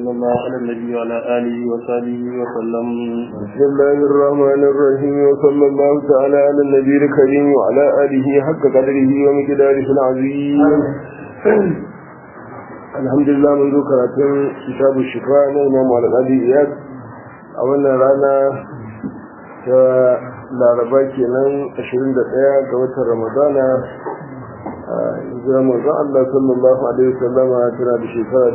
وصلى الله على النبي وعلى آله وصحبه وسلم بسم الله الرحمن الرحيم وصلى الله تعالى على النبي الكريم وعلى آله حق قدره ومقداره العظيم الحمد لله منذ كراتين كتاب الشفاء إمام على الأبي إياد أولا رانا laraba kenan 21 ga watan ramadana hijira manzo Allah sallallahu alaihi wasallam tana da shekara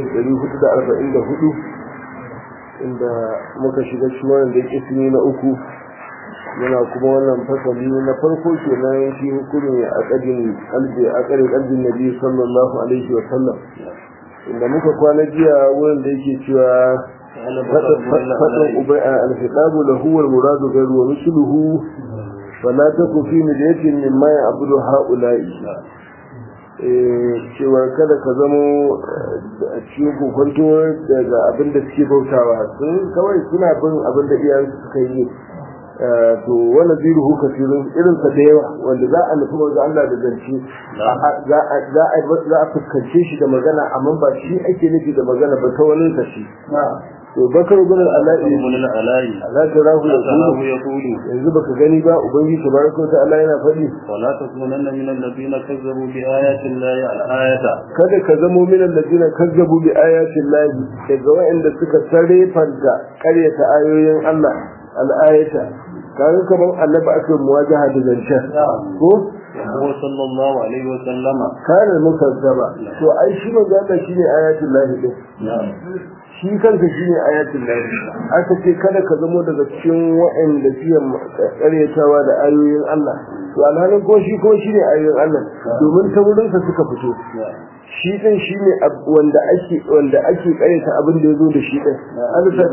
1444 inda muka shiga cikin wannan da ismi na uku muna kuma wannan fasali na farko kenan shi hukumi a kadin kalbi a kadin kalbin nabi sallallahu alaihi wasallam inda muka kwana jiya wurin da yake cewa فتن الخطاب له والمراد غير ومثله فلا تكن في ملية مما يعبد هؤلاء cewa kada ka zamo a cikin kokonto daga abin da suke bautawa sun kawai suna bin abin da iyayensu suka yi to wani ziru huka firin irin sa da yawa wanda za a nufi wanzu Allah da zance za a fuskance shi da magana amma ba shi ake nufi da magana ba ta wani kashi to bakar bin al'ala'i ala tarahu الله ya يقول yanzu baka gani ba ubangiji tabaraka wa ta'ala yana faɗi ولا تكونن من الذين كذبوا بآيات الله الآية kada ka zamo min alladina kazzabu bi ayatin lahi daga wa'anda suka sarrefanta ƙaryata ayoyin Allah al'ayata kaga kaman annabi aka yi muwajaha da zancen ko وهو صلى الله عليه وسلم kana mukazzaba to ai shi magana shine ayatul lahi din shi kanka shine ayatul lahi aka ce kada ka zamo daga cikin wa'anda suke karyatawa da ayoyin Allah to alhalin ko shi ko shine ayoyin Allah domin ta wurin sa suka fito shi din shine ab- wanda ake wanda ake karyata abin da yazo da shi din Allah ta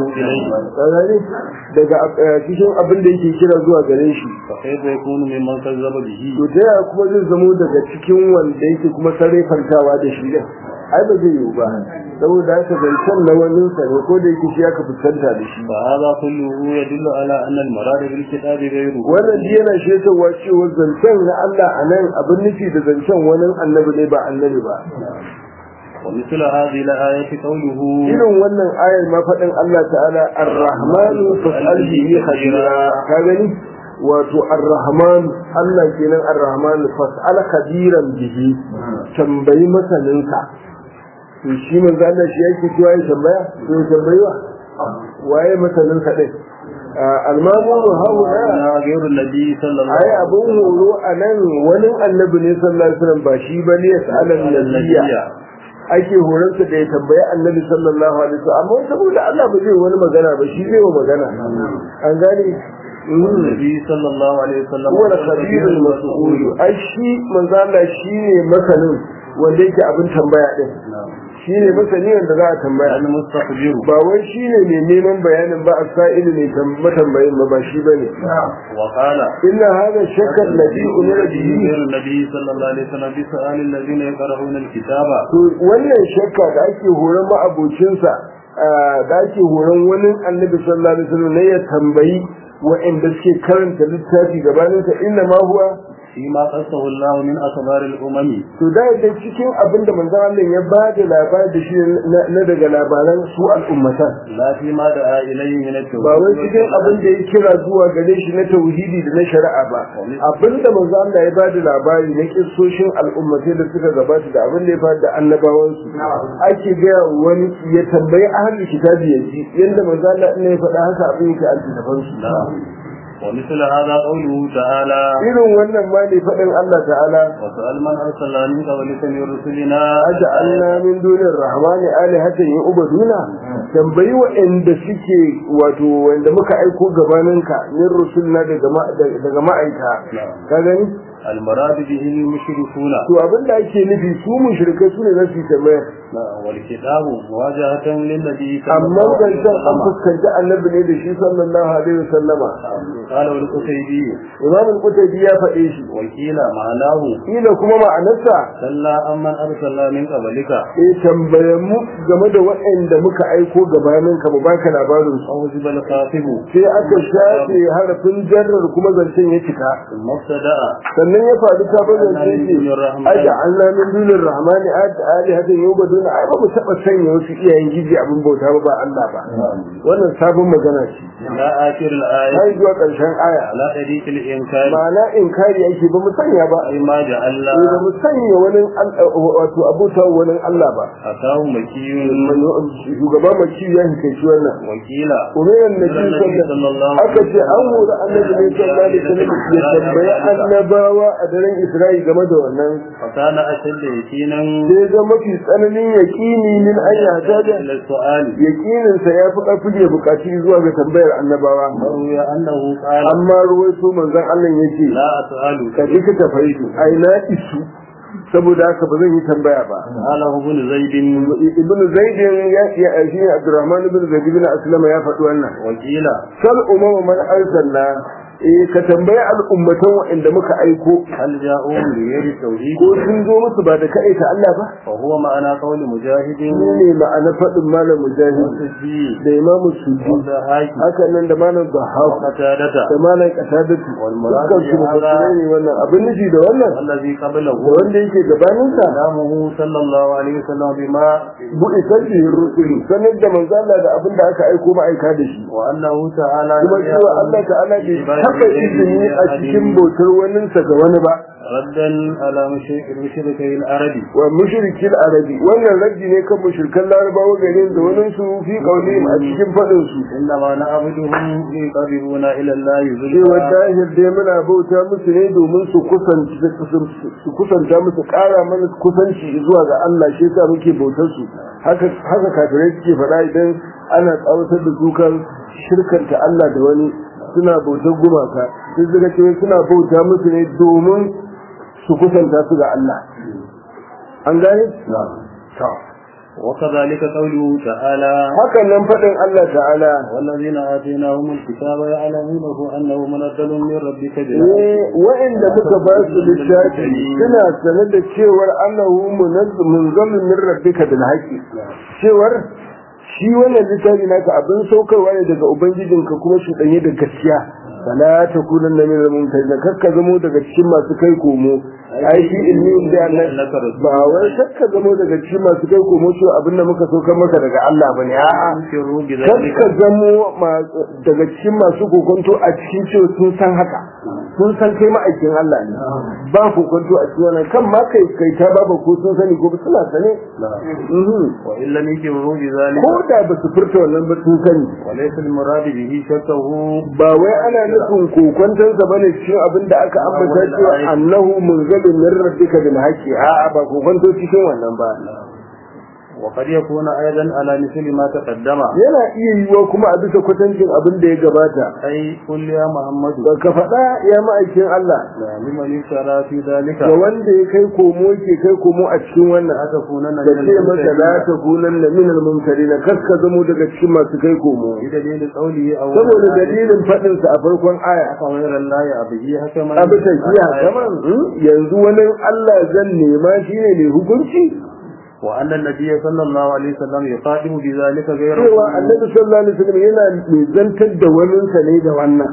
gane gane daga eh, cikin abin da yake kira zuwa gare shi فكيف يكون ممن كذب به to ta yaya kuma zai zamo daga cikin wanda yake kuma sarrafantawa da shi din ai ba zai yiwu ba saboda haka zancen na wani sa ne ko da yake shi aka fuskanta da shi فهذا كله يدل على أن المراد بالكتاب غيره wannan ji yana shaitarwa cewa zancen na Allah a nan abin nufi da zancen wani annabi ne ba annabi ba ومثل هذه الآية قوله irin wannan ayar ma faɗin Allah ta'ala ar-rahmanu fas'al bihi khabira ka gani wato ar-rahman Allah kenan ar-rahman fas'al khabiran bihi tambayi masaninka to shi manzo Allah shi yake cewa ya tambaya to ya tambayi wa waye masaninka din al-mamu hawa أنا غير النبي صلى الله ai عليه abun horo a nan wani annabi ne sallallahu alaihi wasallam ba shi bane ya sa'alan nabiyya ake horonsa da ya tambayi annabi sallallahu alaihi wasallam amma saboda Allah ba zai wani magana ba shi zai wa magana an gane النبي صلى الله عليه وسلم huwa al-khabir al-mas'ul ai shi manzo Allah shine masanin wanda yake abin tambaya din shine masani wanda za a tambaya المستخبر ba wai shine mai neman bayanin ba a sa'ilu ne tambayin ba ba shi bane وقال inna hadha shakka alladhi umira bihi غير النبي صلى الله عليه وسلم بسؤال الذين يقرؤون الكتاب to wannan shakka da ake horon ma'abocinsa da ake horon wani annabi sallallahu alaihi wasallam ne ya tambayi wa'anda suke karanta littafi gabaninsa inna ma huwa فيما قصه الله من أخبار الأمم to da da cikin abin da manzon Allah ya ba da labari da shi na- na daga labaran su al'ummatan لا فيما دعا إليه من التوحيد ba wai cikin abin da ya kira zuwa gare shi na tauhidi da na shari'a ba abin da manzo Allah ya ba da labari na kissoshin al'ummatai da suka gabata da abin da ya faru da annabawansu ake gaya wa wani ya tambayi ahlul kitabi ya ji yanda manzo Allah ne ya faɗa haka abin yake a littafansu ومثل هذا قوله تعالى irin wannan ma ne faɗin Allah ta'ala وسأل من أرسلنا من قبلك من رسلنا aja'alna min dunir rahmani alihatan yu'baduna tambayi wa'anda suke wato wanda muka aiko gabaninka min rusulna daga ma- daga ma'aika ka gani المراد به المشركون to abinda ake nufi su mushrikai su ne za su yi tambaya والكتاب مواجهة للنبي صلى amma الله عليه zancen an وسلم fuskanci annabi ne da shi sallallahu alaihi wasallama قال القتيبي imam al-qutaybi ya faɗe shi وكيل معناه kila kuma ma'anarsa صلى أمن أرسلنا من قبلك eh tambaye mu game da waɗanda muka aiko gabanin ka mu baka labarin su أو زب الخاطب sai aka shafe harafin jarrar kuma zancen ya cika ثم ابتدأ sannan ya faru ta bazan ce ce aja Allah min dunin rahmani alihatan yubaduna nuna ai ba mu taɓa sanya wasu iyayen giji abin bauta ba ba Allah ba wannan sabon magana ce إلى آخر الآية ai zuwa ƙarshen aya على طريق الإنكار ma'ana inkari yake ba mu sanya ba أي ما جعلنا Eh, ba mu sanya wani al- wato abuta wani Allah ba أتاه مكي shugaba maci ya hikaici wannan وكيلا umiran nabi sallallahu aka ce an hura annabi ne sallallahu alaihi wasallam ya tambayi annabawa a daren Isra'i game da wannan فكان أشد يقينا sai ga mafi tsananin yaƙini min an yata da إلى السؤال yaƙininsa ya fi ƙarfi ya buƙaci zuwa ga tambayar annabawa وروي أنه قال amma ruwaito manzon Allah ya ce لا أسأل ka ji ka tafaitu ai na isu saboda haka ba zan yi tambaya ba قاله ابن زيد ibn zaidin ya ya shi ne abdurrahman ibn zaid ibn aslama ya faɗi wannan وكيلا sal umama man arsalna eh ka tambayi al'ummatan waɗanda muka aiko هل جاءوا لغير التوحيد ko sun zo musu ba da kaita Allah ba وهو معنى قول مجاهد shi ne ma'ana faɗin malam mujahid والسجي da imamu sujud والضحاك haka nan da malam bahaq وقتادة da malam qatadatu والمراد dukkan su mufassirai ne wannan abin nufi da wannan والذي قبله da wanda yake gabaninsa كلامه صلى الله عليه وسلم بما bu'isar bihin rusuli sanar da manzo Allah da abin da aka aiko ma'aika da shi وأنه تعالى kuma cewa Allah ta'ala bai taɓa izini a cikin bautar waninsa ga wani ba ردا على مشرك المشركين العربي wa mushrikin arabi wannan raddi ne kan mushrikan larabawa garin da wani su fi qaulihim a cikin fadin su إنما نعبدهم ليقربونا إلى الله cewa زلفى dahir dai muna bauta musu ne domin su kusanci su kusanta musu ƙara mana kusanci zuwa ga Allah shi yasa muke bautar su haka haka kafirai suke faɗa idan ana tsawatar da su kan shirkanta Allah da wani suna bautar gumaka sai suka ce suna bauta musu ne domin su kusanta su ga Allah an gane? To. وكذلك قوله تعالى hakan nan faɗin Allah ta'ala والذين آتيناهم الكتاب يعلمونه أنه منزل من ربك بالحق eh wa'inda muka ba su littafi suna sanar da cewar annahu munzalun min rabbika bil haqqi cewar shi wannan littafi naka abin saukarwa ne daga ubangijinka kuma shi danye da gaskiya fala takunan min al-mumtazin kakka zamo daga cikin masu kai komo ai shi ilmi da Allah ba wai kakka zamo daga cikin masu kai komo shi abin da muka saukar maka daga Allah bane a'a ينكروا بذلك kakka zamo ma- daga cikin masu kokonto a cikin cewa sun san haka sun san kai ma'aikin Allah ne ba kokonto a cikin wannan kan ma kai kai ta baba ko sun sani ko suna sane Mhm. وإن لم ينكروا بذلك ko da ba su furta wannan ba sun sani وليس المراد به شكه ba wai ana nufin kokontonsa bane cikin abin da aka ambata cewa annahu munzalun min rabbika bil haqqi a'a ba kokonto cikin wannan ba وقد يكون أيضا على مثل ما تقدم yana iya yiwuwa kuma a bisa kwatancin abin da ya gabata أي قل يا محمد ba ka faɗa ya ma'aikin Allah لمن يشترى في ذلك ga wanda ya kai komo ke kai komo a cikin wannan لا تكونن da من ce masa la الممتدين ta kunan na minal mumtari na kaska zamo daga cikin masu kai komo بدليل قوله أو saboda dalilin faɗinsa a farkon aya غير الله أبيه حكما abu tafiya kaman yanzu wani Allah zan nema shi ne mai hukunci وأن النبي صلى الله عليه وسلم يقاتل بذلك غيره cewa annabi sallallahu alaihi wasallam yana mai zantar da waninsa ne da wannan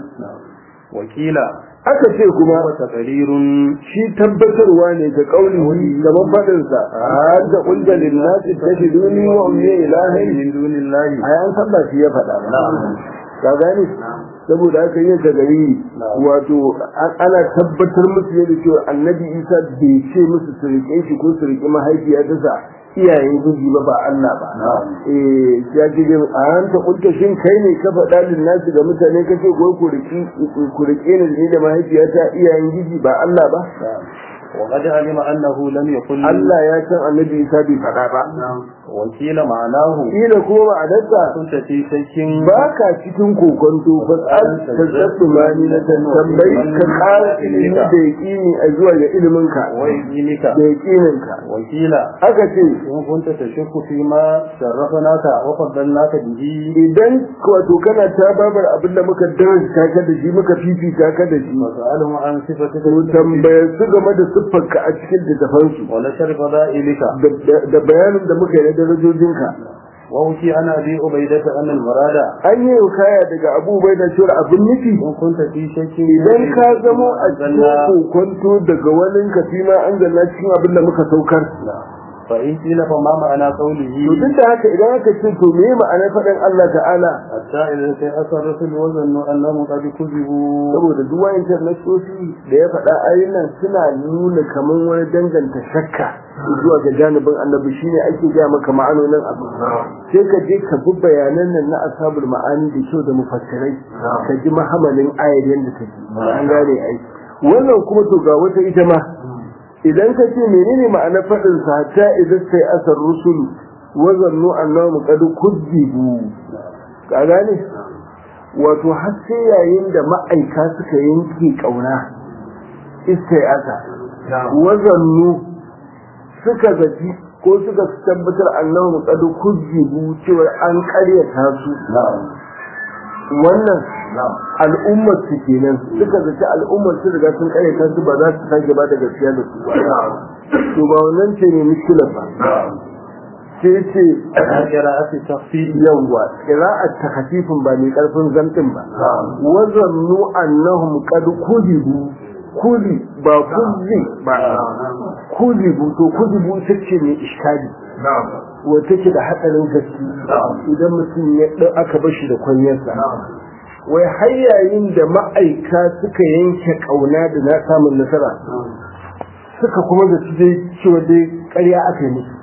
وكيلا aka ce kuma وتقرير shi tabbatarwa ne ga kauli gaban faɗinsa har da ƙunga linnasi ta shi duni wa umye ilahi من دون الله a yan san ba shi ya faɗa ba ka gani saboda haka yin ta gari wato an- ana tabbatar musu yadda cewa annabi isa bai ce musu su riƙe shi ko su riƙe mahaifiya ta sa iyayen guji ba ba Allah ba eh ya ce dai a hanta kunta shin kai ne ka faɗa linnasi ga mutane kace ko ku riƙi ku riƙe ni da mahaifiyata iyayen giji ba Allah ba وقد علم أنه لم يقل Allah ya san annabi Isa bai faɗa ba. وكيل معناه Kila kuma ma'anarsa كنت في شك ba ka cikin kokonto fa tsal tazzatu mani na tambayi ka ƙara ilimi da yaƙini a zuwa ga iliminka ويدينك da yaƙininka. وكيل Aka ce إن كنت تشك فيما شرفناك وفضلناك به idan wato kana ta babar abin da muka darasta ka da shi muka fifita ka da shi وسألهم عن صفتك to tambayar su game da siffarka a cikin littafansu ونشر فضائلك da- da bayanin da muka yi na darajojinka. ووكي عن أبي عبيدة أن المراد An yi kaya daga abubuwa da shura abin nufi إن كنت في شك idan ka zamo a cikin kokonto daga wani ka fi ma an zanna cikin abin da muka saukar فإن قيل فما معنى قوله to duk da haka idan aka ce to me ma'anar faɗin Allah ta'ala حتى إذا استيأس الرسل وظنوا أنهم قد كذبوا saboda duk wayancan nasosi da ya faɗa ayoyin nan suna nuna kamar wani danganta shakka zuwa ga janibin annabi shine ake gaya maka ma'anonin abu sai ka je ka bi bayanan nan na ashabul ma'ani da kyau da mufassirai ka ji mahamalin ayar yadda take an gane ai wannan kuma to ga wata ita ma idan ka ce menene ma'anar faɗin sa hatta idan sai asar rusulu wa zannu annahum qad kuzibu ka gane wato har sai yayin da ma'aika suka yanke kauna istai asa wa zannu suka zaci ko suka tabbatar annahum qad kuzibu cewa an ƙaryata su wannan al'ummar su kenan suka zaci al'ummar su riga sun ƙaryata su ba za su sake ba da gaskiya da su ba to ba wannan ce ne mushkilar ba sai ce قراءة التخفيف yawwa qira'at takhfifin ba mai karfin zamtin ba wa zannu annahum qad kuzibu kuzi ba kuzi ba kuzibu to kuzibu take ne iskali wata ce da hatsarin gaske idan mutum ya ɗau aka bashi da kwanyarsa wai har yayin da ma'aika suka yanke ƙauna da na samun nasara suka kuma da su dai cewa dai ƙarya aka yi musu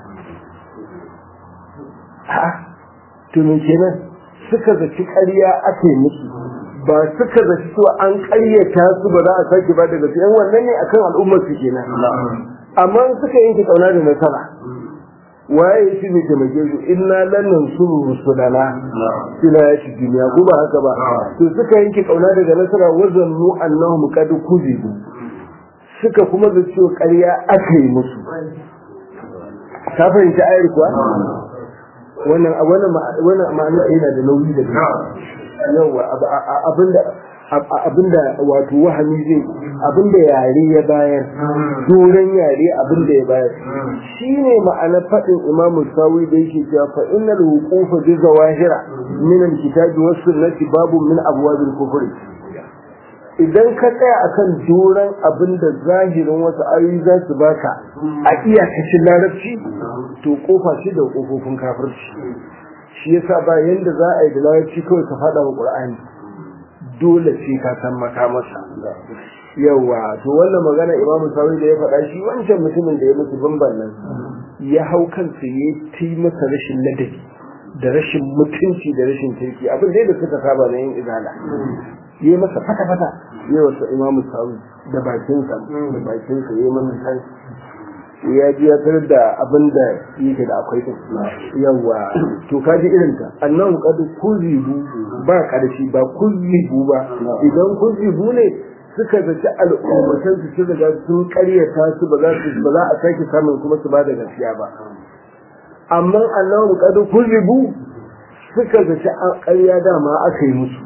ha to me kenan suka zaci ƙarya aka yi musu ba suka zaci cewa an ƙaryata su ba za a sake ba daga su yan wannan ne akan al'ummar su kenan amma suka yanke ƙauna da nasara waye shi ne taimake su inna lan nansuru rusulana suna ya shi duniya ko ba haka ba to suka yanke kauna daga nasara wazannu annahum qad kuzibu suka kuma da cewa ƙarya aka yi musu ka fahimci ayar kuwa wannan wannan wannan ma'ana yana da nauyi da yawa abinda abinda wato wahami zai abinda yare ya bayar doron yare abinda ya bayar shine ma'anar faɗin imamu sawi da yake cewa fa innal wuqufa bi zawahira min alkitabi was sunnati babu min abwabil kufr idan ka tsaya akan doron abinda zahirin wasu ayoyi za su baka a iyakacin larabci to kofa shi da kofofin kafirci shi yasa ba yanda za a yi da larabci kawai ka faɗa wa qur'ani dole ce ka san makamarsa yawa to wannan magana imam sawi da ya faɗa shi wancan mutumin da ya mutu bamban nan ya hau kansa ya ti masa rashin ladabi da rashin mutunci da rashin kirki abin da suka saba na yin izala ya masa fata fata ya wasu imam sawi da bakinsa da bakinsa ya masa kan ya ji ya tarar da abin da yake da akwai din yawa to ka ji irin ta annan kadu kuzibu ba karshe ba kuzibu ba idan kuzibu ne suka zaci al'ummatan su sun riga sun karyata su ba za su ba za a sake samun kuma su ba da gaskiya ba amma annan kadu kuzibu suka zaci an karya dama aka yi musu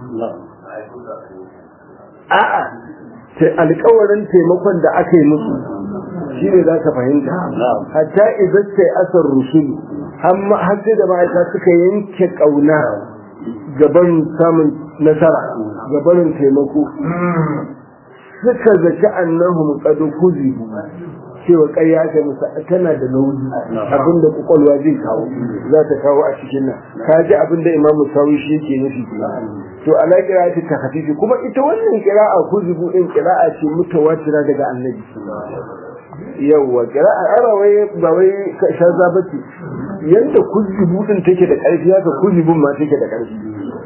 a'a alƙawarin taimakon da aka yi musu shi ne za ka fahimta hatta idan sai asar rusulu har sai da ma'aika suka yanke ƙauna gaban samun nasara gabanin taimako suka zaki annahum qad kuzibu cewa ƙarya ta musa tana da nauyi abinda kwakwalwa zai kawo za ta kawo a cikin nan ka ji abinda imam musawi shi yake nufi to ala qira'ati ta hafifi kuma ita wannan qira'a kuzibu din qira'a ce mutawatira daga annabi yawwa qira'a ara wai ba wai shaza bace yanda kuzibu din take da ƙarfi haka kuzibun ma take da ƙarfi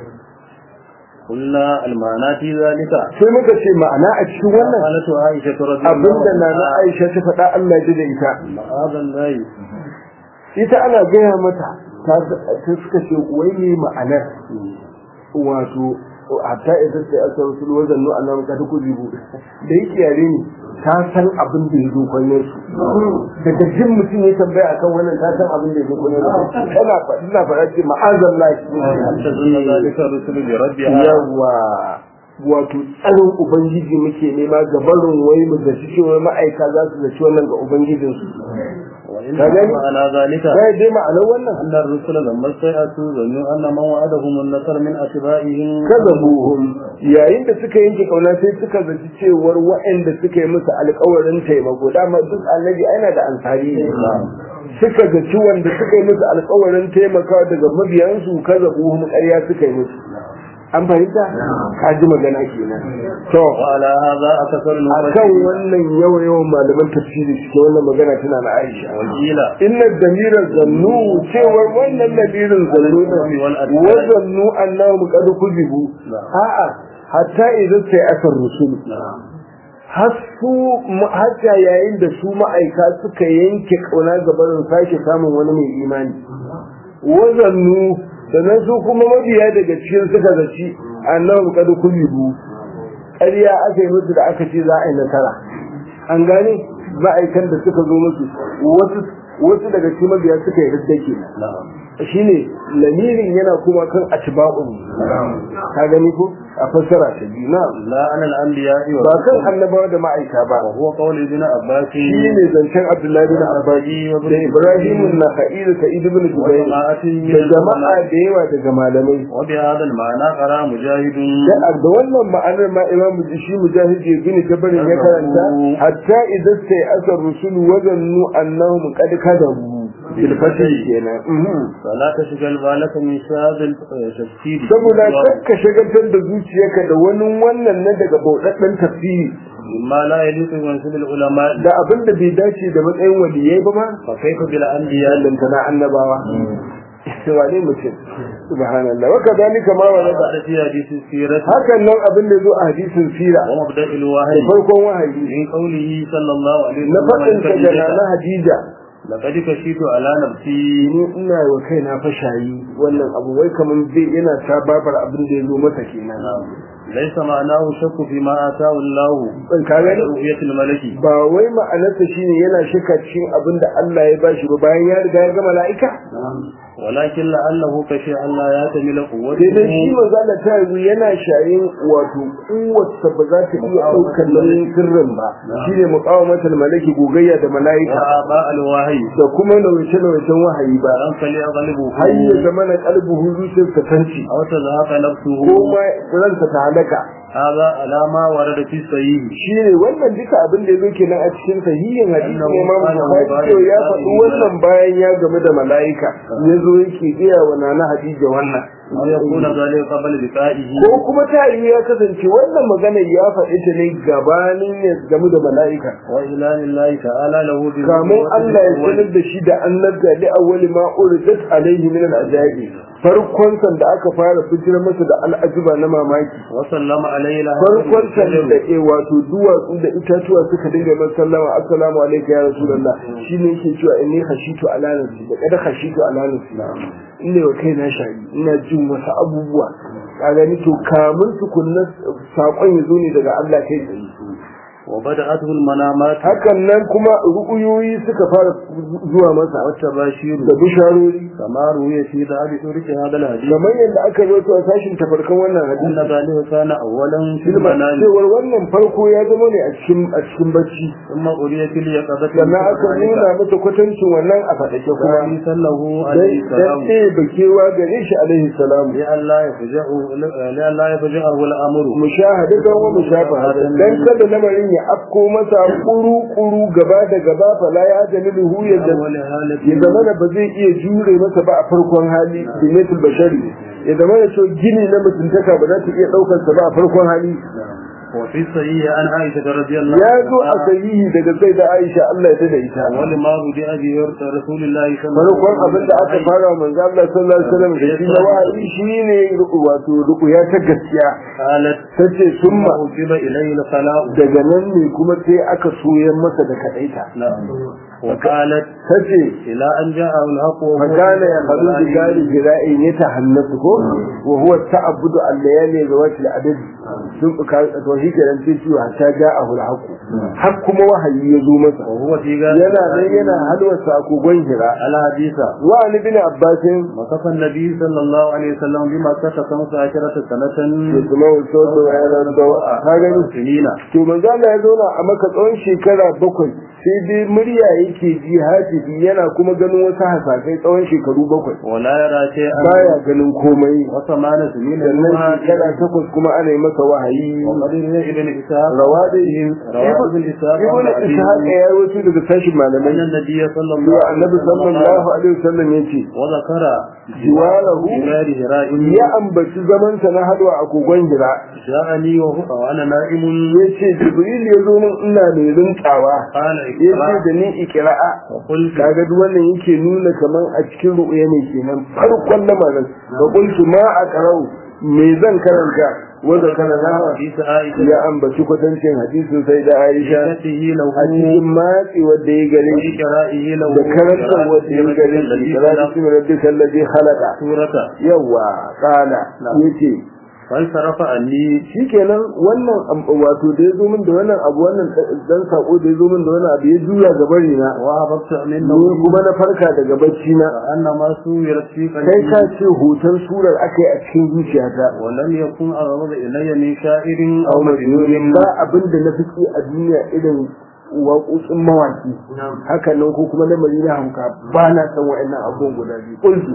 قلنا المعنى في ذلك sai muka ce ma'ana a cikin wannan قالت عائشة رضي الله abinda na na Aisha ta faɗa Allah ji da ita هذا الله ita ana gaya mata ta ta suka ce wai ne ma'anar wato hatta idan sai aka rasul wajen nu annabi ka ta kuzibu da yake yare ne ta san abin da ya zo kwanyar su daga jin mutum ya tambaya akan wannan ta san abin da ya zo kwanyar su tana faɗi na faɗa ce ma'azallahi تظن ذلك الرسل بربها yawa wato tsarin ubangiji muke nema ga barin wai mu da shi cewa ma'aika za su zaci wannan ga ubangijinsu وإن ka gani? معنى ذلك sai dai ma'anar wannan أن الرسل لما استيأسوا ظنوا أن من وعدهم النصر من أتباعهم kazabuhum yayin da suka yanke kauna sai suka zaci cewar waɗanda suka yi musu alƙawarin taimako dama duk annabi ana da ansari ne suka zaci wanda suka yi musu alƙawarin taimakawa daga mabiyansu kaza buhum ƙarya suka yi musu an fahimta ka ji magana kenan to وعلى هذا أكثر akan المفسرين wannan yawa yawan malaman tafsiri suke wannan magana tana na Aisha وقيل inna damira zannu cewar wannan lamirin zannu ne wa zannu annahum qad kuzibu a'a hatta idan sai asar rusul har su hatta yayin da su ma'aika suka yanke kauna gabanin sake samun wani mai imani wa zannu sannan su kuma mabiya daga cikin suka zaci annahum qad kuzibu ƙarya aka yi musu da aka ce za a yi nasara an gane ma'aikan da suka zo musu wasu wasu daga cikin mabiya suka yi riddake shine lamirin yana kuma kan atba'un ka gani ko a fassara ta biyu na لا على الأنبياء ba kan annabawa da ma'aika ba وهو قول ابن عباس shine zancen Abdullahi bin Abbas da Ibrahim an-Nakhai da Sa'id ibn Jubayr وجماعة da jama'a da yawa daga malamai وبهذا المعنى قرأ مجاهد da da wannan ma'anar ma Imam shi Mujahid bin Jabr ya karanta hatta idan sai asar rusul wazannu annahum qad kadabu bil fatih kenan mhm. فلا تشغل بالك من شهاد التفسير saboda kakka shagaltar da zuciyarka da wani wannan na daga bauɗaɗɗen tafsiri مما لا يليق بمنصب العلماء da abin da bai dace da matsayin waliyai ba ma فكيف بالأنبياء lantana annabawa wane mutum subhanallah wa kadhalika ma warada وقال في حديث السيرة hakan nan abin da zo a hadisin sira ومبدأ الوحي farkon wahayi من قوله صلى الله عليه na faɗin وسلم sa da na hadija لقد كشفت على نفسي ni ina wa kaina fashayi wannan abu wai kaman bai yana ta babar abin da ya zo masa kenan ليس معناه شك فيما آتاه الله ban ka gani رؤية الملك ba wai ma'anarsa shine yana shakka cikin abin da Allah ya bashi ba bayan ya riga ya ga mala'ika ولكن لعله كشي الله يتمل sai dai shi قوته manzo Allah ta yanzu yana shayin wato kuwarsa ba za ta iya ɗaukar nauyin sirrin ba shine muqawamatul malaki gogayya da mala'ika وآباء الوحي da kuma nauce nauyecen wahayi ba فلم فليغلبه har ya zama na kalbuhu zuciyarsa tanci أو تزهق نفسه ko ma ransa ta halaka هذا على ما ورد في الصحيح shi ne wannan duka abin da ya zo kenan a cikin sahihin hadisi ne Imam Bukhari cewa ya faɗi wannan bayan ya game da mala'ika ya zo yake gaya wa nana Hadija wannan أو يكون ذلك قبل لقائه ko kuma ta yi ya kasance wannan magana ya faɗi ta ne gabanin ya game da mala'ika وإعلان الله تعالى له بالنبوة kamun Allah ya الأول. sanar da shi da annabta li awwali ma uridat alaihi min al-ajabi farkon san da aka fara fitar masa da al'ajiba na mamaki وسلم عليه لها farkon san da ke wato duwatsu da itatuwa suka dinga masa sallama assalamu alaikum ya rasulullah shine yake cewa inni khashitu ala nafsi da kada khashitu ala nafsi ina wa kaina shayi ina jin wasu abubuwa ka gani to kamun tukunna sakon ya zo ne daga Allah kai tsaye وبدأته المنامات hakan nan kuma ru'uyoyi suka fara zuwa masa والتباشير da bisharori كما روي في ذهب ترك هذا الحديث kamar yadda aka zo a sashin tafarkan wannan أن hadisi ذلك كان أولا في Silma المنام cewar wannan farko ya zama ne a cikin a cikin bacci ثم أريت اليقظة sannan aka nuna mata kwatancin wannan a faɗake kuma ثالثا له عليه dan dan السلام ɗaya bakewa gare shi alaihi salam لئلا يفجأه لئلا يفجأه الأمر mushahadatan wa mushafahatan dan kada lamarin ya afko masa kuru kuru gaba da gaba fala ya jamiluhu ya أول حالة ya zama da ba zai iya jure masa ba a farkon hali binatul bashari ya zama da cewa gini na mutuntaka ba za ta iya ɗaukar sa ba a farkon hali وفي الصحيح عن عائشة رضي الله ya zo a عنها sahihi daga sai da Aisha Allah ya tada ita أول ما بدأ به رسول الله صلى الله farkon abin da aka fara wa manzo Allah sallallahu alaihi wasallam da shi na wahayi shine ruku wato ruku ya ta gaskiya قالت tace summa أوجب إليه الخلاء daga nan ne kuma sai aka soyar masa da kadaita نعم وقالت tace إلى أن جاءه الحق وهو فكان يخلو بجاري جرائي يتحنث وهو التعبد الليالي ذوات العدد sun to shi kenan sai ciwo hatta ja'ahu al-haqq har kuma wahayi ya zo masa وهو في غاية yana nan yana halwarsa a kogon hira الحديث wa ali bin abbasin وصف النبي صلى الله عليه وسلم بما كتب خمس عشرة سنة da kuma wasu da yanar da ka gani سنين to manzo Allah ya zauna a maka tsawon shekara bakwai sai dai murya yake ji hatifi yana kuma ganin wasu hasasai tsawon shekaru bakwai ولا يرى شيئا baya ganin komai وثمان سنين sannan نوحا shekara takwas kuma ana yi masa wahayi وقد روي ابن إسحاق rawa da روى ابن إسحاق ibn عن أبيه ishaq ya rawaito daga tashin أن malamai النبي صلى الله cewa عليه annabi وسلم sallallahu alaihi wasallam yace وذكر جواره جوار هراء ya ambaci zamansa na halwa a kogon hira جاءني وهو وأنا نائم yace jibril ya zo min ina mai rintawa قال yace اقرأ da ni ikira'a وقلت kaga duk wannan yake nuna kaman a cikin ru'ya ne kenan farkon lamarin ga kuntu ma a karau me zan karanta wanda kana na حديث عائشة ya ambaci kwatancin hadisin sai da Aisha بشهادته له a cikin matsi wanda ya gare shi وإقرائه له da karantar wanda ya gare shi الذي salatu خلق bismi rabbika alladhi khalaqa سورة yawa kana yace فانصرف عني shikenan wannan am- wato da ya zo min da wannan abu wannan dan sako da ya zo min da wannan abu ya juya ga bari na وهبطت ni منه kuma na farka daga bacci na فأنما سويرت في kai قلبي ka ce hoton surar aka yi a cikin zuciyata ولم يكن أغضب إلي من شاعر أو aw مجنون majnun ba abin da na fi a duniya irin waƙoƙin mawaki haka nan ko kuma lamari na hanka ba na san wa'annan abubuwan guda biyu kullu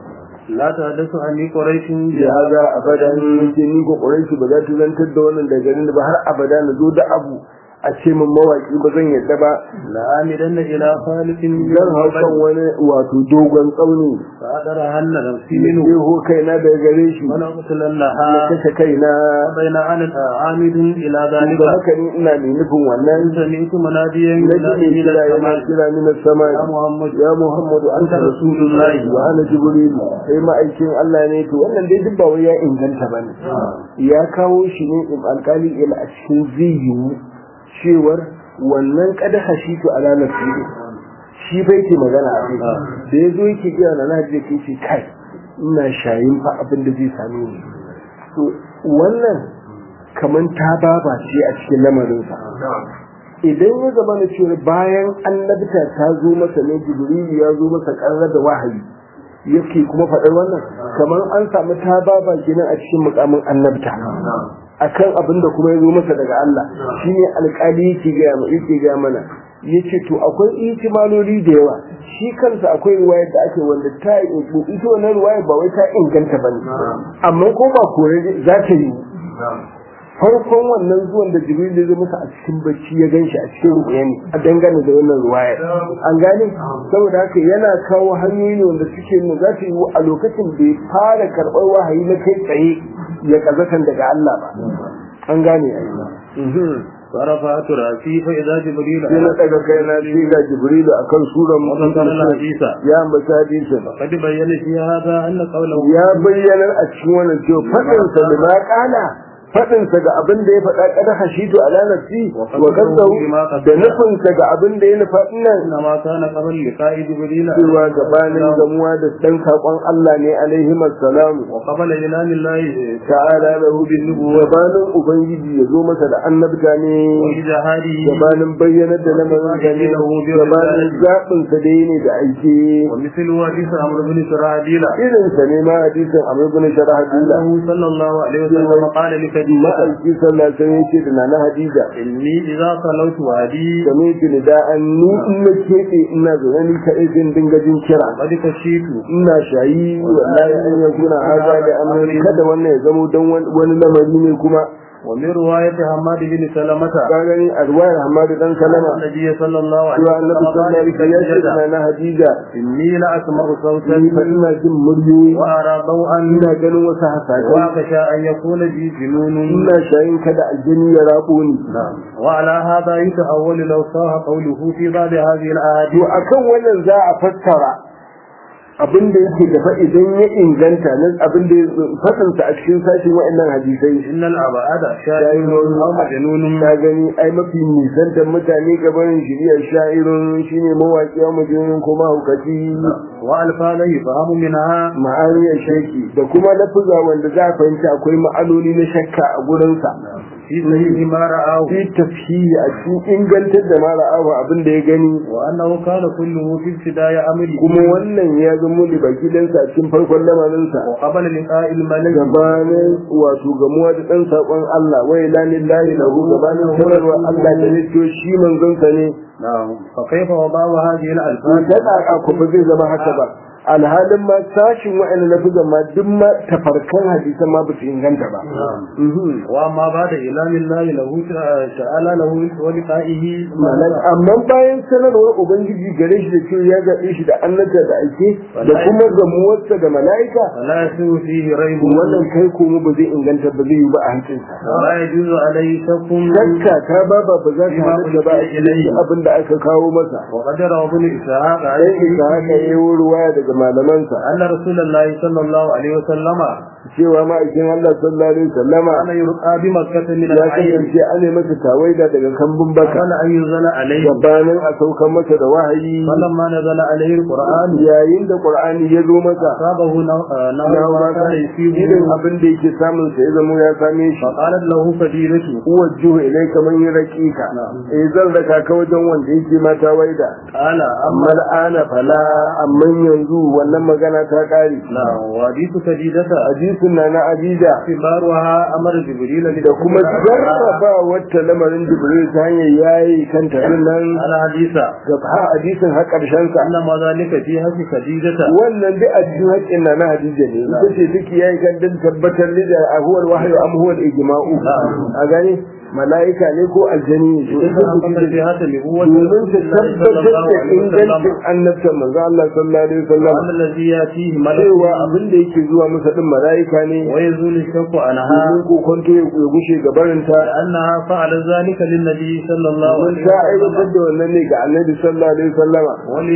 لا تحدث عني قريش ya haza abadan yake ni ko ƙuranci ba za ta zantar da wannan daga garin ba har abada na zo da abu a ce min mawaki ba zan yadda ba لآمدن إلى خالق zan hau kan wani wato dogon tsauni فأدرهن نفسي ne منه ho kaina daga gare shi na ولأقتلنها kashe kaina فبين أنا عامد إلى da ذلك haka ni ina mai nufin wannan سمعت مناديا na ji mai ينادي من kira yana السماء kira min sama يا محمد ya muhammadu anta rasulullahi wa ana jibrilu sai ma'aikin Allah ne to wannan dai duk ba wai ya inganta bane ya kawo shi ne in alkali ila a cikin zayyu cewar wannan kada hashitu ala nafsi shi bai ke magana a kai da ya zo yake kira na naji ke ce kai ina shayin fa abin da zai same ni to wannan kaman ta baba ce a cikin lamarinsa idan ya zama na cewa bayan annabta ta zo masa ne jibrilu ya zo masa ƙarar da wahayi yake kuma faɗar wannan kamar an samu ta baba kenan a cikin mukamin annabta akan abin da kuma ya zo masa daga Allah shine alƙali yake ga yake ga mana yace to akwai ihtimaloli da yawa shi kansa akwai ruwaya da ake wanda ta ita wannan ruwaya ba wai ta inganta bane amma ko ba kore za ta yi farkon wannan zuwan da jibril ya zo masa a cikin bacci ya ganshi a cikin ruwaya ne a dangane da wannan ruwaya an gane saboda haka yana kawo hanyoyi ne wanda suke nuna za ta yi a lokacin da ya fara karɓar wahayi na kai tsaye ya kazatan daga Allah ba an gane a فرفعت رأسي فإذا جبريل sai na daga kai na sai ga jibrilu akan suran وذكر الحديث ya ambata hadisin قد بين في هذا أن قوله ya bayyana a cikin wannan cewa faɗinsa da ma ƙala faɗinsa ga abin da ya faɗa kada hashitu ala nafsi wa kasahu da nufinsa ga abin da ya nufa nan إنما كان قبل لقاء جبريل cewa gabanin gamuwa da ɗan saƙon Allah ne alaihi salamu وقبل إعلان الله ta'ala lahu bin nubuwa gabanin ubangiji ya zo masa da annabta ne وإجهاده gabanin bayyanar da lamarin da ne gabanin zaɓinsa da ne da aike ومثل حديث عمرو بن سراديل irinsa ne ma hadisin amr ibn sharahadila أنه صلى الله عليه وسلم قال لخديجة ma'aiki sallah sai ya ce da nana hadiza إني إذا صلوت وهدي game ki da da'an ni in na keɓe ina zaune ni kaɗai zan dinga jin kira قد كشيت ina shayi wallahi an ya kuna haza da amari kada wannan ya zamo don wani lamari ne kuma ومن رواية حماد بن سلمة ka gani a ruwayar hamadu dan salama النبي صلى الله عليه cewa annabi وسلم sallallahu قال alaihi wasallam ya ce da لخديجة nana hadiza إني لأسمع صوتا ni fa ina jin muryoyi وأرى ضوءا ina ganin wasu hasashe وأخشى أن يكون بي جنون ina shayin kada aljini ya rabo ni وعلى هذا يتأول لو صاح قوله في بعض هذه to الأحاديث akan wannan za a fassara abin da yake gaba idan ya inganta nan abin da fasansa a cikin sashin wa'annan hadisai إن الأبعاد شاعر أو مجنون ta gani ai mafi nisantar mutane gabanin shirya sha'irun shine mawaƙi wa majalun kuma hukaci وألفاظ يفهم منها ma'aniyar shaki da kuma lafuza wanda za a fahimci akwai ma'anoni na shakka a gurinsa في صحيح ما رآه fi tafsiri a cikin ingantar da mara awa abin da ya gani وأنه كان كله في ابتداء أمره kuma wannan ya zama zamo da baki dan sa cikin farkon lamarin sa وقبل لقاء الملك gabanin wato gamuwa da dan sakon Allah wa ila lillahi lahu gabanin sanarwa Allah da ne to shi manzon sa ne نعم فكيف وضع هذه to الألفاظ ta kaka ku ba zai zama haka ba alhalin ma sashin wa'annan lafizan ma duk ma tafarkan hadisan ma ba su inganta ba Mhm. وأما بعد إعلام الله له تعالى له ولقائه Malam, amma bayan sanarwar ubangiji gare shi da cewa ya zaɓe shi da annabta da aike da kuma gamuwarsa da mala'ika فلا يسوء فيه ريب wannan kai komo ba zai inganta ba zai yi ba a hancinsa ولا يجوز عليه شك shakka ta ba ba ba za ta halatta ba a cikin abin da aka kawo masa وقد روى ابن إسحاق sai عليه isa haka ya yi ruwaya daga malamansa أن رسول الله صلى الله عليه وسلم cewa ma'aikin Allah sallallahu alaihi wasallama كان يرقى بمكة من ya العين kasance an yi masa tawaida daga kambun baka قبل أن ينزل عليه gabanin a saukan masa da wahayi فلما نزل عليه القرآن yayin da qur'ani ya zo masa أصابه نوع na نوع ما mata كان irin يصيبه abin da yake samun sa ya zama ya same shi فقالت له فديلته uwajjuhu ilai kamar yin raƙiƙa eh zan raka ka wajen wanda yake mata waida قال amma al'ana fala amma yanzu wannan magana ta ƙare نعم وحديث فديدة hadisin na na abida اختبارها أمر جبريل da kuma jarraba wata lamarin jibril ta hanyar yayi kanta din nan على حديث ga ha hadisin har ƙarshen sa أنما ذلك في حق فديدة wannan duk a cikin haƙƙin na na hadija ne ita ce take yayi kan din tabbatar da ahuwal wahyu am huwa al-ijma'u a gani mala'ika ne ko aljani ne إذا حقق في هذا النبوة domin ta tabbatar da ingancin annabta manzo Allah sallallahu alaihi wasallam وأن الذي يأتيه cewa ملك abin da yake zuwa masa din mala'ika ne ويزول الشك عنها domin kokonto ya gushe gabarinta أنها فعل ذلك للنبي صلى الله domin عليه ta وسلم aiwatar da wannan ne ga annabi sallallahu alaihi wasallama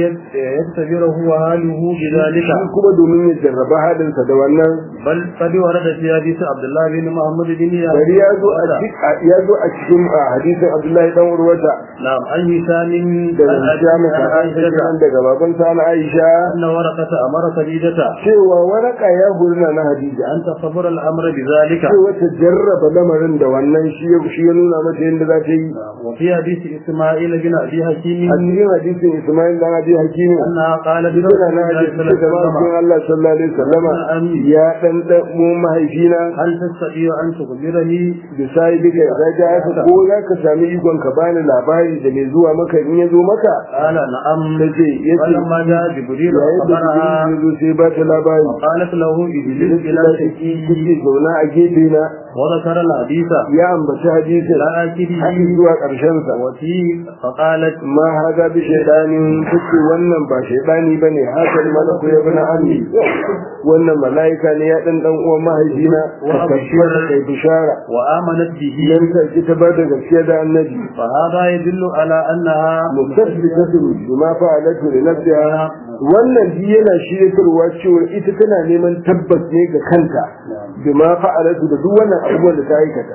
وليختبره وهاله بذلك shi kuma domin ya jarraba halinsa da wannan بل قد ورد في حديث عبد الله بن محمد بن bari ya zo a cikin ya zo a cikin a hadisin Abdullahi dan Urwata نعم عن هشام da Hisham ka Aisha kenan daga baban sa na Aisha أن ورقة أمر خديجة cewa waraka ya gurna na Hadija أن تصبر الأمر بذلك cewa ta jarraba lamarin da wannan shi ya shi ya nuna mata yadda za ta yi وفي حديث إسماعيل بن أبي حكيم a cikin hadisin Ismail dan Abi Hakimi أنها قالت Dukkan na hadisi da ma'aikin Allah sallallahu alaihi wasallama ya dan dan mu mahaifina هل تستطيع أن تخبرني da sai duka ya ga haka ko za ka sami ikon ka bani labari da mai zuwa maka in ya zo maka قال نعم tace yace فلما جاء جبريل yayin da وخبرها ya zo sai ba ta labari قالت له اجلس إلى شكي kike zauna a gefe na وذكر الحديث ya ambaci hadisin لا har آكله zuwa ƙarshen sa وفيه فقالت ma haza bi shaydanin take wannan ba shaydani bane hakan malaku ya bana ammi wannan malaika ne ya dan dan uwan mahaifina ka kashiyar da kai bishara وآمنت به idan ka ki ta bada gaskiya da annabi فهذا يدل على أنها mutasbitatun bima fa'alatu li nafsiha wannan shi yana shiryatarwa cewa ita tana neman tabbas ne ga kanta bima fa'alatu da duk wannan abubuwan da ta aikata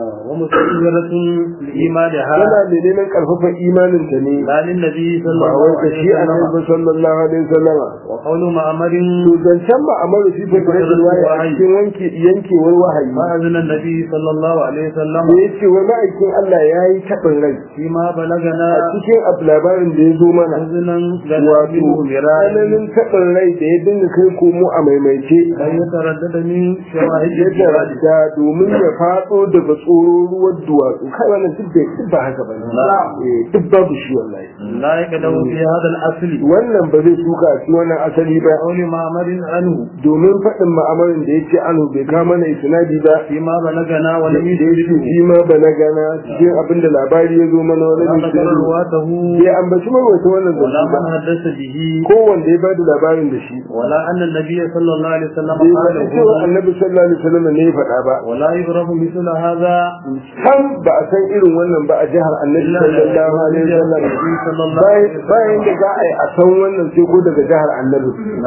ومستنيرة لإيمانها tana da neman karfafa imanin ta ne لا للنبي صلى ba الله wai ka عليه shi annabi وسلم sallallahu alaihi wasallam وقول معمر to zancen ba a mara shi ta kare ruwaya a cikin wanke yankewar wahayi فأذن النبي صلى الله عليه وسلم da ya ce wai ma'aikin Allah ya yi taɓin rai فيما بلغنا a cikin abu labarin da ya zo mana أذنا wato منه مرارا tsananin taɓin rai da ya dinga kai komo a maimaice أن يتردد من شواهد ya الجبال da domin ya faɗo daga tsoro ruwan duwatsu kai wannan duk bai duk ba haka ba ne duk babu shi wallahi لا يقدم في هذا الأصل wannan ba zai suka a cikin wannan asali ba قول معمر عنه domin faɗin ma'amarin da ya ce anu bai kama na isnadi ba فيما بلغنا da ولم ya ce يدركه shi ma ba na gana cikin abin da labari ya zo mana wani ولا ذكر misali رواته bai ambaci marwata wannan ولا zance ba من حدث به ko wanda ya bada labarin da shi ولا أن النبي صلى الله عليه وسلم bai قال faɗi cewa annabi sallallahu alaihi wasallam ne ya faɗa ba ولا يعرف مثل هذا san ba a san irin wannan ba a jihar annabi إلا sallallahu alaihi wasallam النبي صلى الله عليه bayan bayan da za a yi a san wannan sai ko daga jihar annabi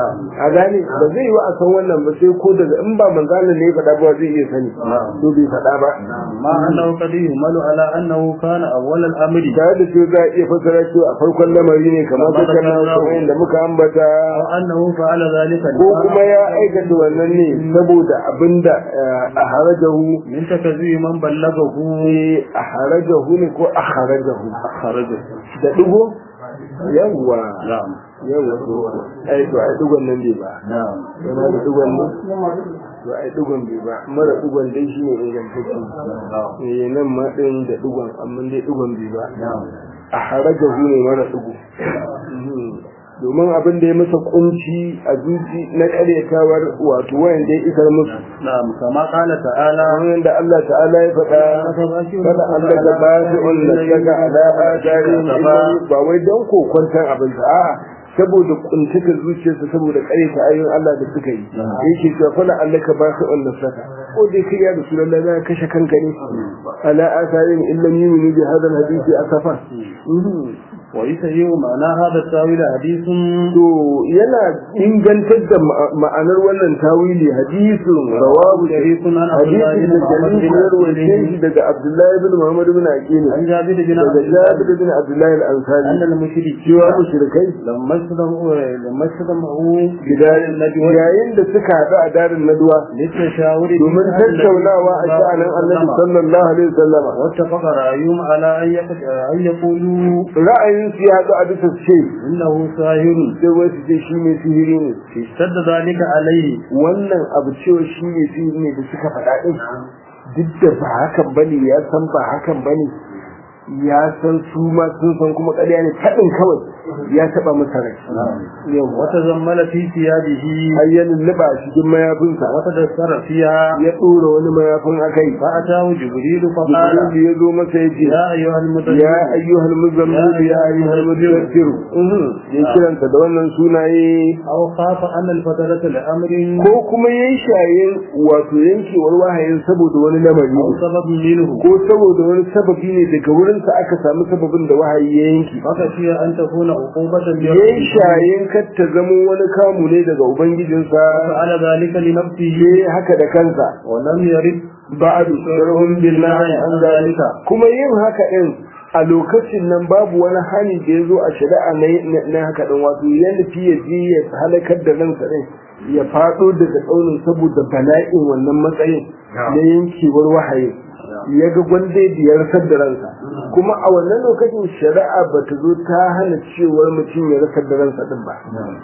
a gane ba zai yi wa a san wannan ba sai ko daga in ba manzalin ne ya faɗa ba zai iya sani to bai faɗa ba ما أنه قد يهمل على أنه كان أول الأمر tare da cewa za a iya fassara cewa a farkon lamari ne kamar Kamar dukkan da kamar da muka ambata أو أنه فعل ذلك ko kuma ya aikata wannan ne saboda abinda a harajahu من تكذيب من بلغه a harajahu ne ko a harajahu خرجه da ɗigo yawwa نعم yawa to ai to ai dugon nan bai ba نعم yana da dugon ne to ai dugon bai ba mara dugon dai shine ingantacce eh nan ma din da dugon amma dai dugon bai ba نعم a harajahu ne mara dugo domin abin da ya masa kunci a zuci na karyatawar wato wayan da ya isar musu نعم كما قال تعالى kamar da Allah ta'ala ya faɗa kada Allah da ba shi wannan daga ala'a tare ba wai don kokwantar abin sa a'a saboda kuntata zuciyarsa saboda karyata ayoyin Allah da suka yi yake cewa fala Allah ka ba shi wannan saka ko dai kai ya rasulullahi na kashe kanka ne ala asarin illam yuminu bi hadha alhadisi asafa ويسيء معنى هذا التاويل حديث to yana ingantar da ma'anar wannan tawili hadisin rawahu شريف عن عبد الله hadisin بن da محمد jalil بن ya rawaye shi عبد daga Abdullahi bin Muhammad bin Aqil عن جابر بن daga عبد الله Jabir bin Abdullahi al-Ansari أن المشركين cewa mushrikai لما استمعوا لما استمعوا gidayen yayin da suka haɗu a darin naduwa للتشاور في domin شأن النبي tattaunawa a صلى الله sha'anin عليه Annabi وسلم. sallallahu alaihi wasallama واتفق رأيهم على أن يق- أن يقولوا ra'ayin su ya haɗu a bisa ce إنه ساهر sai wasu ce shi ne sihiri ne اشتد ذلك عليه wannan abu cewa shi ne sihiri ne da suka faɗa ɗin duk da ba hakan bane ya san ba hakan bane ya san su ma sun san kuma ƙarya ne faɗin kawai ya taɓa masa rai yau وتزمل في ثيابه har ya lulluɓa a cikin mayafinsa وتدثر فيها ya ɗora wani mayafin a kai فأتاه جبريل فقال jibril ya zo masa ya ce يا أيها المدثر ya ayyuhal muzammil ya ayyuhal mudaththir ya kiranta da wannan sunaye أو خاف أن الفترة لأمر ko kuma yayi shayin wato yankewar wahayin saboda wani lamari أو سبب منه ko saboda wani sababi ne daga wurinsa aka samu sababin da wahayi ya yanki فخشي أن تكون عقوبة yayi بربه shayin kar ta zamo wani kamu ne daga ubangijinsa فعل ذلك لنفسه yayi haka da kansa ولم يرد ba'du sharhum billahi an zalika kuma yin haka din a lokacin nan babu wani hani da ya zo a shari'a na na haka din wato ya nufi ya je ya halakar da ransa din ya faɗo daga tsaunin saboda bala'in wannan matsayin na yankewar wahayi ya ga gwanda ya rasar da ransa kuma a wannan lokacin shari'a ba ta zo ta hana cewar mutum ya rasar da ransa din ba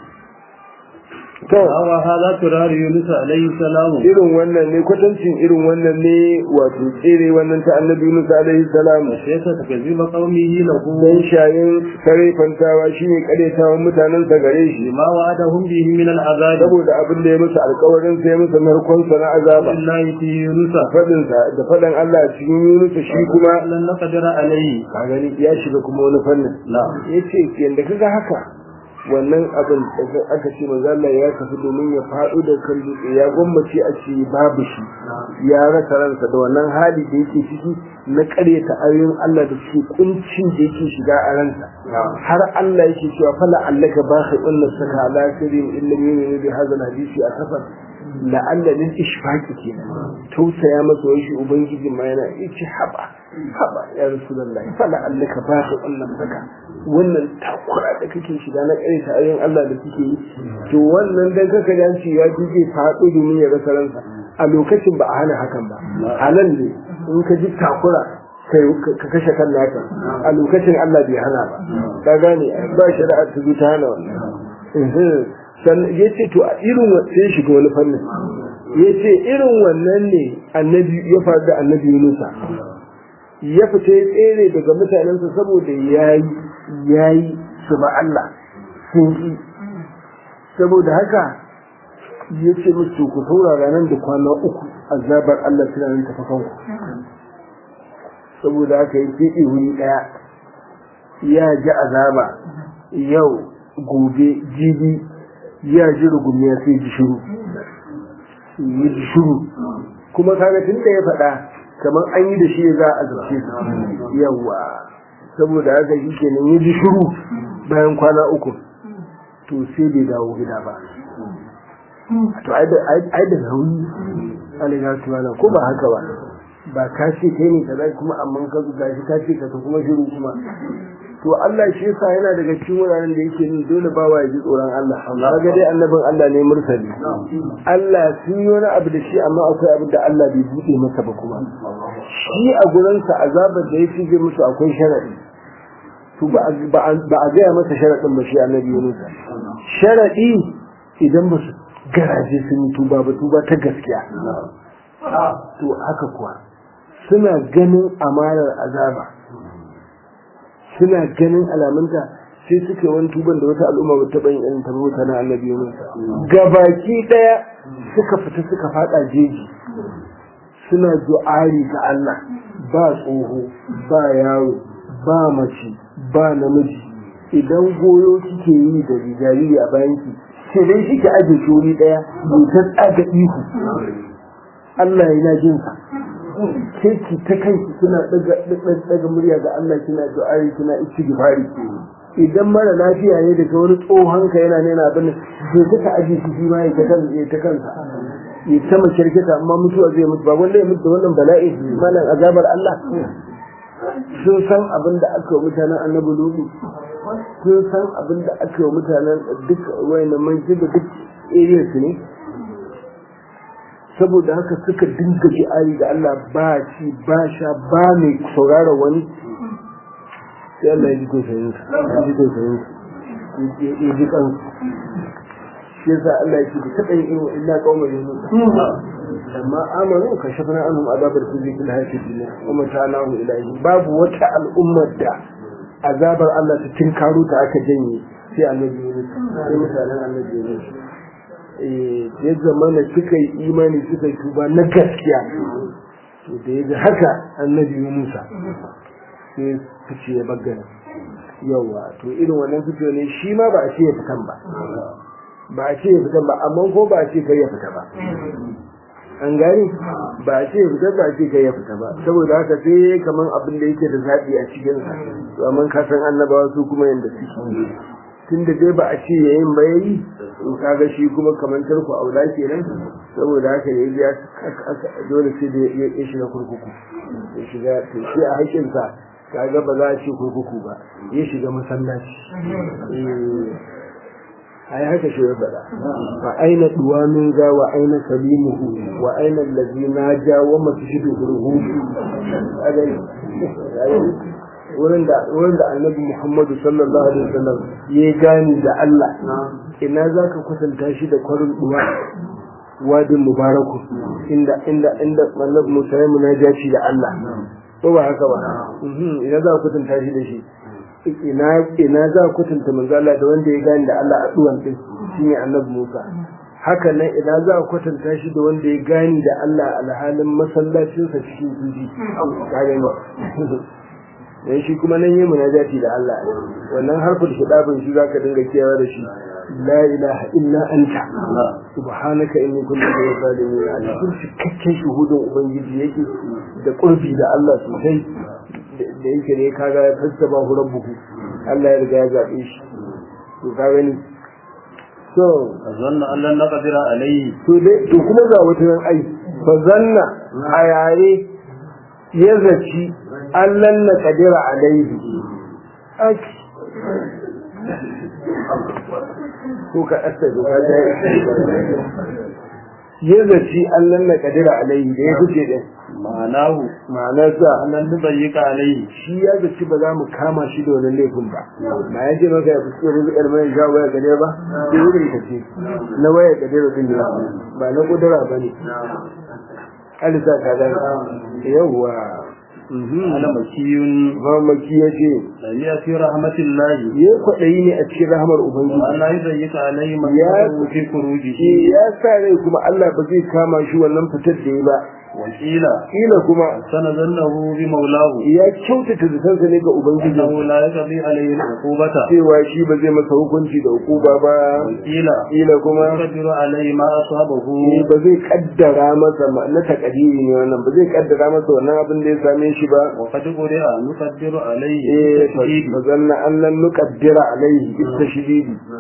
to هو هذا ترار يونس عليه السلام irin wannan ne kwatancin irin wannan ne wato tsere wannan ta annabi Yunus alaihi salam كيف تكذب قومه له dan shayin sare fantawa shine karetawan mutanen sa gare shi لما وعدهم به من العذاب saboda abin da ya musu alƙawarin sai musu narkon sa na azaba بالله في يونس fadin sa da fadan Allah cikin Yunus shi kuma لن نقدر عليه ka gani ya shiga kuma wani fannin لا yace yanda kaga haka wannan abin da aka ce manzo Allah ya tafi domin ya faɗo da kan dutse ya gwammace a ce babu shi ya rasa ransa da wannan hali da yake ciki na ƙaryata ayoyin Allah da suke kuncin da yake shiga a ransa har Allah yake cewa fala allaka bakhi inna saka ala karim illa yu'minu bi hadha hadisi a safar la'alla lil ishfaqi kenan tausaya masa wai shi ubangiji ma yana yace haba haba ya rasulullahi fala allaka bakhi inna saka wannan takura da kake shiga na ƙaryata ayoyin Allah da suke yi to wannan dan kaka dace ya ji zai faɗo domin ya rasa ransa a lokacin ba a hana hakan ba halal ne in ka ji takura ka kashe kan naka a lokacin Allah bai hana ba ka gane ba shari'a ta zo ta hana wannan sannan ya ce to a irin sai shiga wani fannin ya ce irin wannan ne annabi ya faru da annabi Yunusa ya fita ya tsere daga mutanensa saboda yayi yayi su ba Allah sun yi saboda haka ya ce musu ku saurara nan da kwana uku azabar Allah suna nan tafi kanku saboda haka ya ce wuri ɗaya ya ji azaba yau gobe jibi ya ji rugumiya sai ji shiru yi ji shiru kuma kaga tun da ya faɗa kamar an yi da shi za a zarce su yawa saboda haka shi kenan ya ji shiru bayan kwana uku to sai bai dawo gida ba to ai da nauyi alaga tuwana ko ba haka ba ba ka ce kai ne kaza kuma amma ka ga shi ka ce ka kuma shiru kuma to Allah shi yasa yana daga cikin wuraren da yake nin dole ba wa ji tsoron Allah kaga dai annabin Allah ne mursali Allah sun yi wani abu da shi amma akwai abin da Allah bai buɗe masa ba kuma shi a gurinsa azabar da ya shige musu akwai sharadi to ba a ba a gaya masa sharaɗin ba shi annabi Yunus sharaɗi idan ba su garaje sun yi tuba ba tuba ta gaskiya to haka kuwa suna ganin amanar azaba suna ganin alamunta sai suke wani tuban da wata al'umma ba taɓa yin irin ta bauta na annabi Yunus gabaki ɗaya suka fita suka faɗa jeji suna du'ari ga Allah ba tsoho ba yaro ba mace ba namiji idan goyo kike yi da jariri a bayanki sai dai kike aje shuri daya mai ta tsaga ihu Allah yana jin sa ke ki ta kanki kina daga daga murya ga Allah kina du'ari kina istighfari idan mara lafiya ne daga wani tsohon ka yana nena abin sai kika aje shi shi ma ya ta kansa ya ta kansa ya ta makirkita amma mutuwa zai mutu ba wanda ya mutu da wannan bala'i malan azabar Allah sun san abin da aka wa mutanen annabi lutu sun san abin da aka wa mutanen duk wayannan manjin da duk area su ne saboda haka suka dinga ji'ari da Allah ba ci ba sha ba mai saurara wani sai Allah ya ji tausayin su ya ji tausayin su ya ji kan shi yasa Allah ya ce da taɓa yin irin illa kawai yunus amma amanu ka shafna anhum azabar khizi fil hayati dunya wa mata'nahu ilayhi babu wata al'ummar da azabar Allah ta tinkaro ta aka janye sai annabi Yunus sai mutanen annabi Yunus eh ya zamana suka yi imani suka yi tuba na gaskiya to da yaga haka annabi Yunus sai fice ya bagana yawa to irin wannan fito ne shi ma ba a ce ya fitan ba ba a ce ya fitan ba amma ko ba a ce kai ya fita ba an gani ba a ce ya fita ba a ce kai ya fita ba saboda haka sai kaman abin da yake da zaɓi a cikin sa to amma ka san annabawa su kuma yanda suke tunda dai ba a ce yayin ba yayi in kaga shi kuma kaman tarku aula kenan saboda haka ne ya dole sai da ya shiga kurkuku ya shiga to shi a haƙin sa kaga ba za a ce kurkuku ba ya shiga masallaci ai haka shi ya faɗa fa aina duwamin ga wa aina salimuhu wa aina allazi naja wa masjidu ruhu wurin da wurin da annabi Muhammadu sallallahu alaihi wasallam ya gani da Allah ina zaka kusanta shi da kwarin duwa wadin mubaraku inda inda inda annabi Musa ya munajaci da Allah ko ba haka ba ina za ka kusanta shi da shi ina ina za ku tunta manzo Allah da wanda ya gani da Allah a duwan din shine Annabi Musa haka nan ina za ku kwatanta shi da wanda ya gani da Allah alhalin masallacin sa cikin zuci ka gani dan shi kuma nan yayi munajati da Allah wannan harfin hidabin shi zaka dinga kiyawa da shi la ilaha illa anta subhanaka inni kuntu minaz zalimin a cikin cikakken shuhudin ubangiji yake da kurfi da Allah sosai da yake ne kaga ya fassaba hu rabbuhu Allah ya riga ya zabe shi to ka gani so zanna Allah na qadira alayhi to dai to kuma ga wata nan ai fa zanna a yare ya zaci Allah na qadira alayhi aki ko ka asta da ka da ya zaci Allah na qadira alayhi da ya fice din ma'anahu ma'anarsa annan nubayyika alayhi shi ya zaci ba za mu kama shi da wannan laifin ba ba ya ce maka ya fi rizikar mai sha waya gare ba sai wurin ta ce na waya gare ba din ba na kudura ba ne alisa ka da yawwa ana makiyun mamaki ya ce lamiya fi rahmatillahi ya kwaɗayi ne a cikin rahamar ubangiji wa Allah yubayyika alayhi man Ya- yaqulu fi furujihi ya sa rai kuma Allah ba zai kama shi wannan fitar da ya ba wa qila kila kuma sanazannahu bi maulahu ya kyautata zatansa ne ga ubangiji annahu la yaqdi alayhi al-uqubata cewa shi ba zai masa hukunci da hukuma ba wa qila kila kuma yaqdiru alayhi ma asabahu ni ba zai kaddara masa ma- na takadiri ne wannan ba zai kaddara masa wannan abin da ya same shi ba wa qad quri'a nuqaddiru alayhi eh tashdid fa zanna an lan nuqaddira alaihi bitashididi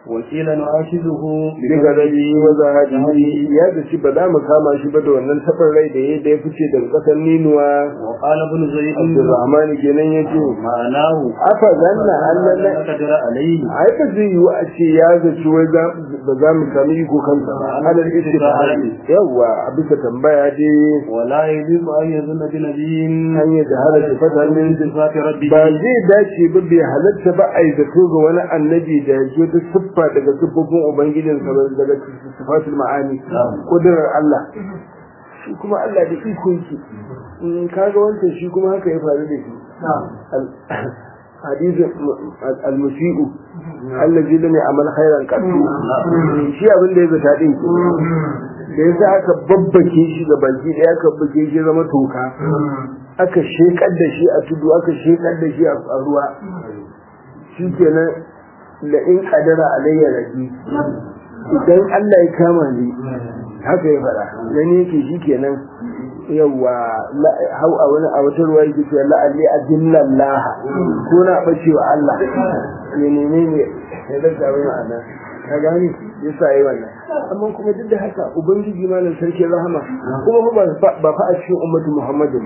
وقيل نعاشده daga rabi wa zahadi ya zaci ba za mu kama shi ba da wannan taɓar rai da ya da ya fice daga ƙasar ninuwa وقال ابن زيد Abdulrahman kenan ya ce معناه afa zanna Allah لا قدر عليه ai ba zai yiwu a ce ya zaci wai za ba za mu sami iko kansa ba alal istifhari yawa a bisa tambaya dai ولا يجوز أن يظن بنبي an yi da hada sifata min صفات ربه ba zai dace ba bai halatta ba a yi zato ga wani annabi da ya zo ta siffa daga siffofin ubangijinsa ba daga sifatul ma'ani kudurar Allah shi kuma Allah da iko yake in kaga wancan shi kuma haka ya faru da shi hadisin al-musi'u allazi lam ya'mal khairan qattu shi abin da ya zata din ki da yasa aka babbake shi ga baki daya aka babbake shi zama toka aka shekar da shi a tudu aka shekar da shi a ruwa shi kenan la in qadara alayya rabbi idan Allah ya kama ni haka ya fara gani yake shi kenan yawa hau a wani a wata ruwa yake cewa la'alli adillallaha ko na bace wa Allah ya neme ne ya rasa wani ma'ana ka gani ya sa yi wannan amma kuma duk da haka ubangiji malam sarki rahama kuma ba ba fa a cikin ummatu muhammadin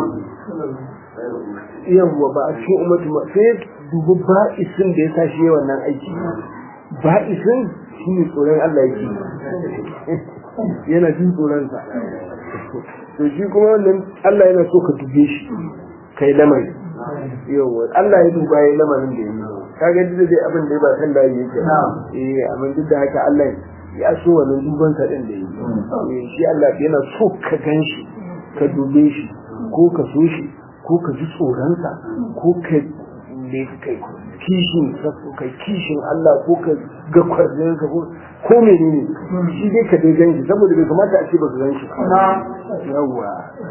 yawwa ba a cikin ummatu sai dubu ba'isin da ya sa shi wannan aiki ba'isin shi ne tsoron Allah yake yana jin tsoronsa to shi kuma wannan Allah yana so ka dube shi kai lamari yawa Allah ya duba ya lamarin da yi kaga duk da abin da ba san da yake eh amma duk da haka Allah ya so wannan duban sa din da yi shi Allah yana so ka ganshi ka dube shi ko ka so shi ko ka ji tsoronsa ko ka ne kai kishin kai kishin Allah ko ka ga kwarzin ka ko ko menene shi dai ka dai ganshi saboda bai kamata a ce ba ka ganshi yawa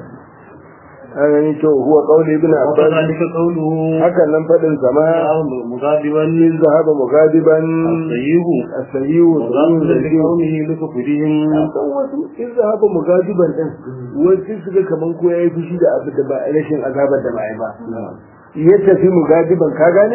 an to huwa qawli ibn abbas وكذلك قوله hakan nan fadin sama مغاضبا in zahaba mugadiban السيب asayu مغاضبا لقومه لكفرهم wasu in zahaba mugadiban din wasu suka kaman ko yayi fushi da abu da ba rashin azabar da ba ba ya tafi mugadiban ka gane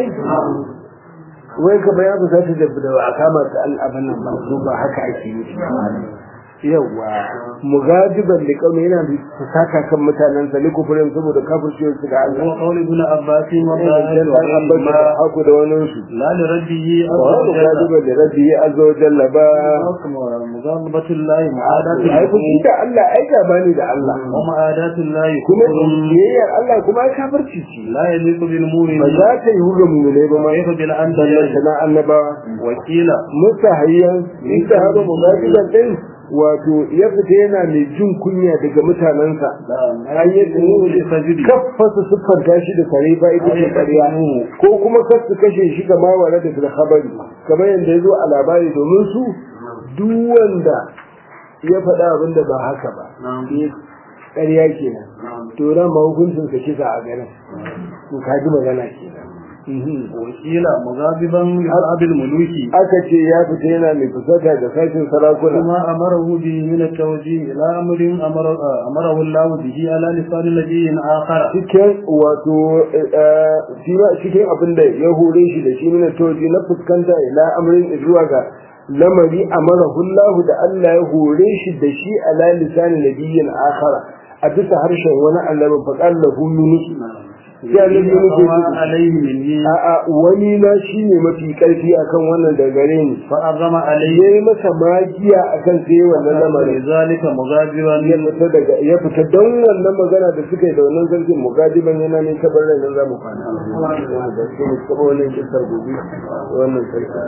wai ka bayan ba za ta da da a kama ta al'aban nan ba ko ba haka ake yi yawa mugadiban da kauna yana da fasaka kan mutanen sa ne kufurin saboda kafirciyar su ga Allah وقول ابن عباس dan وقال abbas da haku da wani su لا لربه wa عز وجل mugadiban da rabbi azza wa jalla ba مغاضبة الله معاداة ai ku له da Allah ai gaba ne da Allah ومعاداة الله kuma كفر biyayyar Allah kuma ai kafirci ce لا يليق بالمؤمن ba za ta yi ga mu'minai ba ma ويف sannan بالأنبياء sana annabawa وكيل musa hayyan in ta haɗa mugadiban din wato ya fita yana mai jin kunya daga mutanensa an yi للسجد kaffasa siffanta shi da kare ba ita ce ƙarya ko kuma kar su kashe shi ga mawara da filhabari kamar yadda ya zo a labari domin su duk wanda ya faɗa abin da ba haka ba ya ƙarya kenan to ran ma hukuncin sa kisa a garin to ka ji magana kenan وكيل مغاضبا لأصحاب الملوك aka ce ya fita yana mai fusata da sashin sarakuna وما أمره به من التوجيه إلى أمر أمر أمره الله به على لسان نبي آخر cikin wato shi ma cikin abin da ya hore shi da shi nuna toji na fuskanta ila amrin zuwa ga lamari amarahu Allah da Allah ya hore shi da shi ala lisan nabiyyin akhara a bisa harshen wani annabi fa qallahu yunus sai annabi yunus ya فما ce عليه مني a a wani na shine mafi karfi akan wannan da gare ni فأعظم عليه yayi masa magiya akan sai wannan lamarin لذلك مغاضبا ya fita daga ya fita don wannan magana da suka yi da wannan sarkin mugadiban yana ne ta barin nan zamu kwana da su ne kuma wannan kisar gobe wannan sarki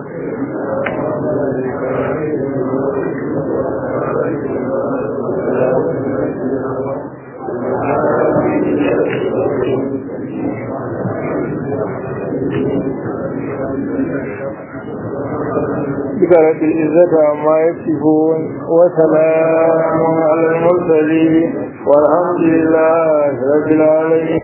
بكرة العزة عما يصفون وسلام على المرسلين والحمد لله رب العالمين